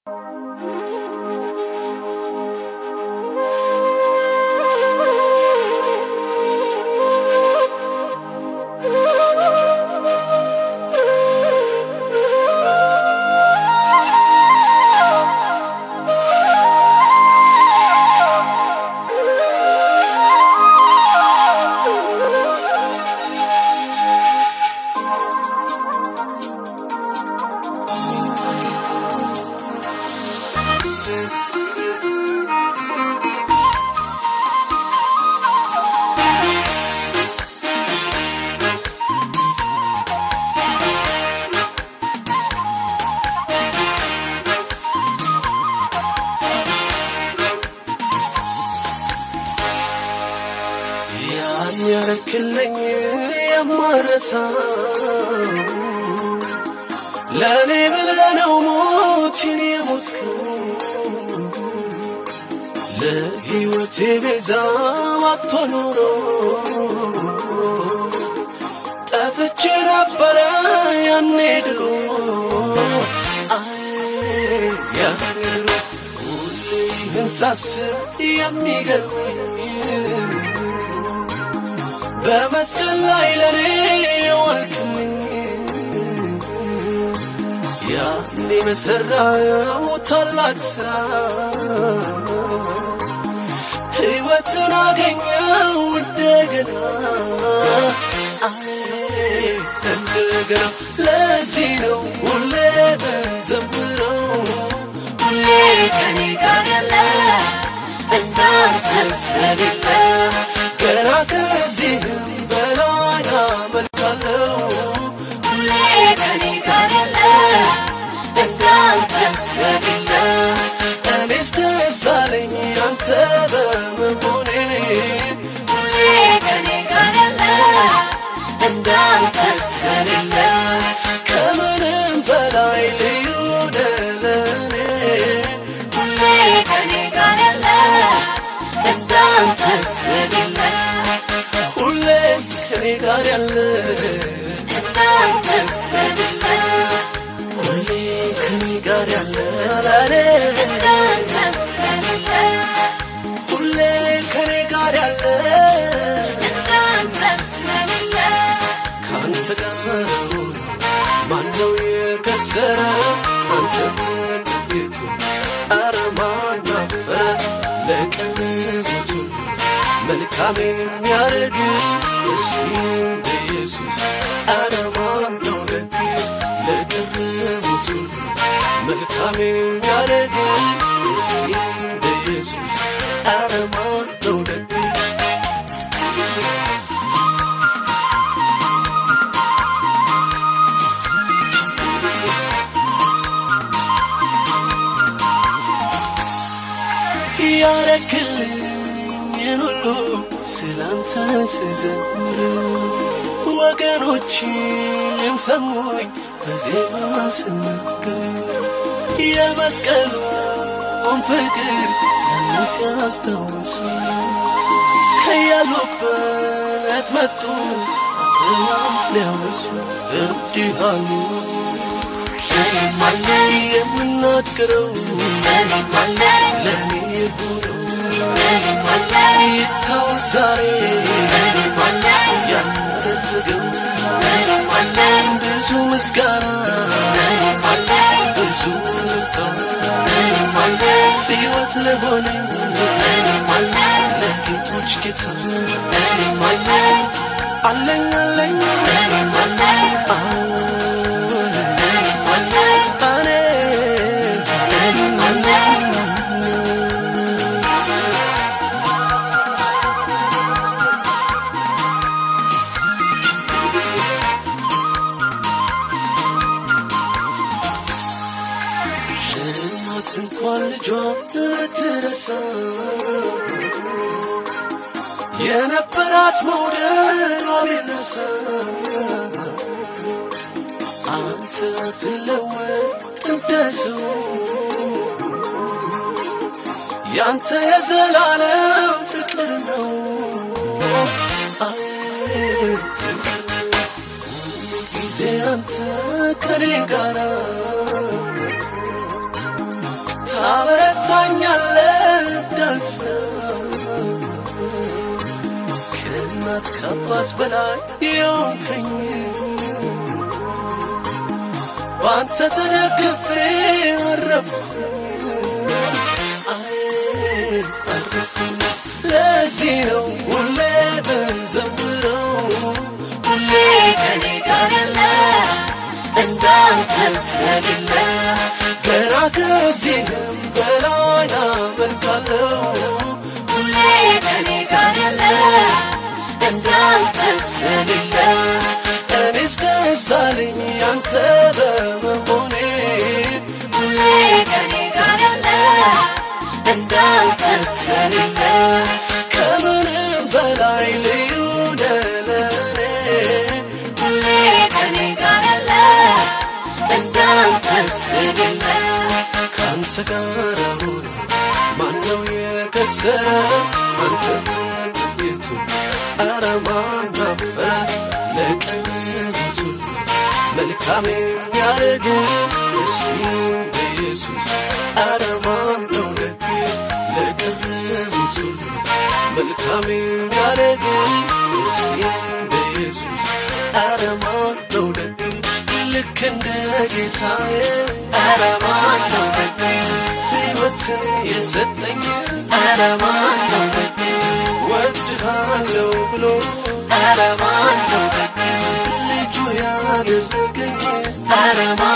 ያን ያረክልኝ የማረሳው ለእኔ ብለህ ነው ሞትን የሞትከው ለሕይወቴ ቤዛ ባትሆን ኖሮ ጠፍቼ ነበረ ያኔ ድሮ አይ ያኔ ድሮ ሁሌ ይህን ሳስብ የሚገርመኝ በመስቀል ላይ ለኔ የዋልክልኝ ያኔ በሰራው ታላቅ ስራ ሕይወትን አገኘው እንደገና አይ እንደገና ለዚህ ነው ሁሌ በዘምረው ሁሌ ከኔ ጋር ያለ እንዳንተ ስለሌለ ገና ከዚህም በላይ አመልካለሁ ሁሌ ከኔ ጋር ያለ እንዳንተ ስለሌለ እኔስ ደስ አለኝ አንተ በመሆኔ ሁሌ ከኔ ጋር ያለ እንዳንተ ስለሌለ ከምንም በላይ ልዩ ደለኔ ሁሌ ከኔ ጋር ያለ እንዳንተ ስለሌለ ሁሌ ከኔ ጋር ያለ እንዳንተ ስለሌለ ሁሌ ከኔ ጋር ያለ ለኔ እንዳንተ ስለሌለ ሁሌ ከኔ ጋር ያለ እንዳንተ ስለሌለ ከአንተ ጋር ማነው የከሰረ አንተ ተጠግቶ አረ ማን አፈረ ለቀለቡት ሁሉ መልካም የሚያደርግ እስኪ እንደ ኢየሱስ አረ ማን ነው ደግ ለቀለቡት ሁሉ መልካም የሚያደርግ እስኪ እንደ ኢየሱስ አረ ማን ነው ደግ ያረክልኝን ሁሉ ስላንተ ስዘምር ወገኖችም ሰሙኝ በዜማ ስናገር የመስቀሉን ፍቅር ያንን ሲያስታውሱ ከያሉበት መጡ አብረው ሊያወሱ እንዲህ አሉ እኔም አለ የምናገረው እኔም አለ ለእኔ የሆነው እኔም አለ ይታወስ ዛሬ እኔም አለ ያደረገው እኔም አለ ብዙ ምስጋና እኔም አለ ብዙ ልታ እኔም አለ ሕይወት ለሆነኝ እኔም አለ ለጌቶች ጌታ እኔም አለ አለኝ አለኝ እኔም አለ አዎን እኔም አለ እኔ እኔም አለ እናት እንኳን ልጇ ልትረሳ የነበራት መውደዷ ቢነሳ አንተ ትለወጥ እንደሰው ያንተ የዘላለም ፍቅር ነው አይ ጊዜ አንተ ከኔ ጋራ ታበረታኛለህ እንዳልፈራ ከእናት ከአባት በላይ የሆንከኝ በአንተ ተደግፌ አረፍኩ አይ አረፍኩ ለዚህ ነው ሁሌ ብዘምረው ሁሌ ከኔ ጋር ያለ እንዳንተ ስለሌለ ገና ከዚህም በላይ አመልካለሁ ሁሌ ከኔ ጋር ያለ እንዳንተ ስለሌለ እኔስ ደስ አለኝ ያንተ በመሆኔ ሁሌ ከኔ ጋር ያለ እንዳንተ ስለሌለ ከምንም በላይ ልዩ ነህ ለእኔ ሁሌ ከኔ ጋር ያለ እንዳንተ ስለሌለ ከአንተ ጋር ሆኖ ማነው የከሰረ አንተ ተገኝቶ ኧረ ማን አፈረ ለቀረቡት ሁሉ መልካም የሚያደርግ ምስኪን በኢየሱስ ኧረ ማን ነው ደግ ለቀረቡት ሁሉ መልካም የሚያደርግ ምስኪን በኢየሱስ ኧረ ማን ነው ደግ ልክ እንደ ጌታዬ ኧረ ማን ነው ደግ ሕይወትን የሰጠኝ ኧረ ማን ነው ደግ ወድሃለው ብሎ ኧረ ማን ነው ደግ ልጁ ያደረገኝ ኧረ ማን